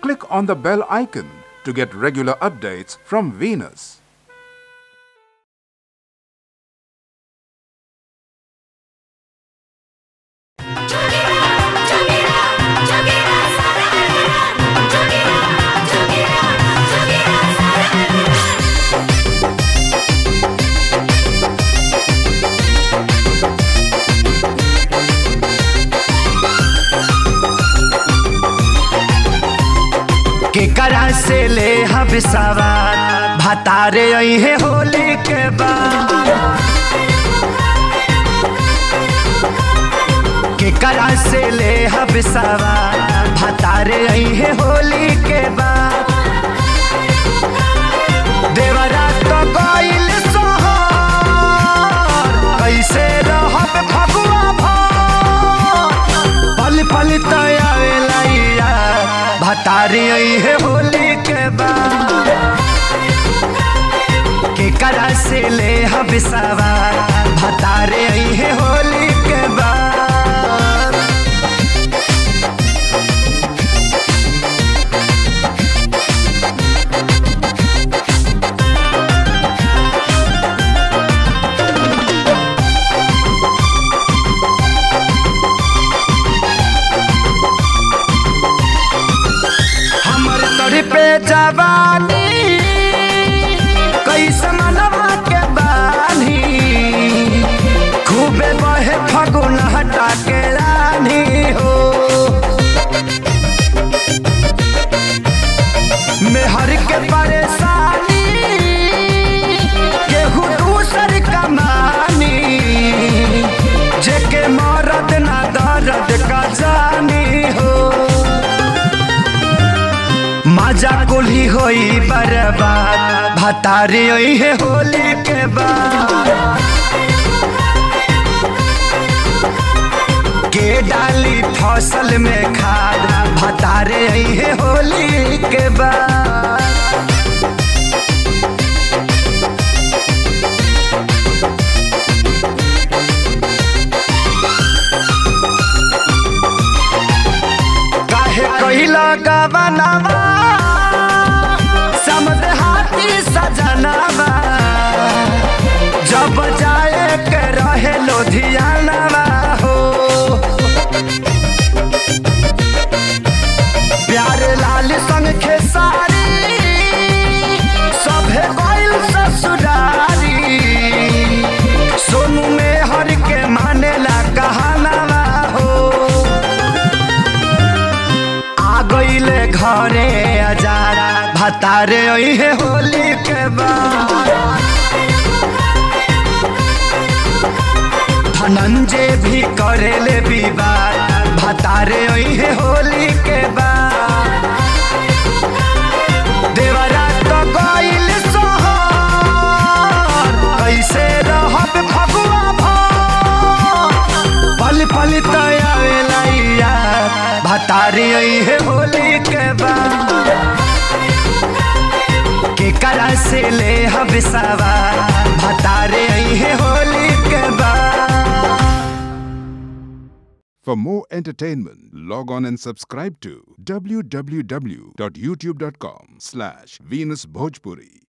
click on the bell icon to get regular updates from Venus. केकरा से ले हम सवार भतारे अहे होली के बाद केकरा से ले हम सवार भतारे अहे होली के बाद देवरा तो गइल सोहर कैसे रहब फगुआ भर पल पल तयावेला भतारी है होली के बाद के करा से ले हम सवार भतारे है होली के बाद हमर तोरी पे जवानी कैसे मनवा के बानी खूबे बहे फगुन हटा के रानी हो मेहर के परेशानी केहू दूसर कमानी जेके मरद ना दर्द का जानी हो मजा कुली होई बर्बाद भतारी होई है होली के बाद के डाली फसल में खाद भतारे आई है होली के बाद काहे कहिला गवनावा समद हाथी सजनावा जब जाए के रहे लोधियानावा हो प्यार लाल संग खेसारी सभे गइल ससुरारी सोनू में हर के मानेला कहानावा हो आ गईले घरे अजारा भतारे है होली के बाद धनंजय भी करेले विवाद भतारे है होली के बाद देवरा तो गइल सोहर कैसे रहब फगुआ भर पल पल तयावेला यार भतारी है होली के बाद के करा से ले हम सवार भतारे है होली के बाद For more entertainment, log on and subscribe to www.youtube.com slash Venus Bhojpuri.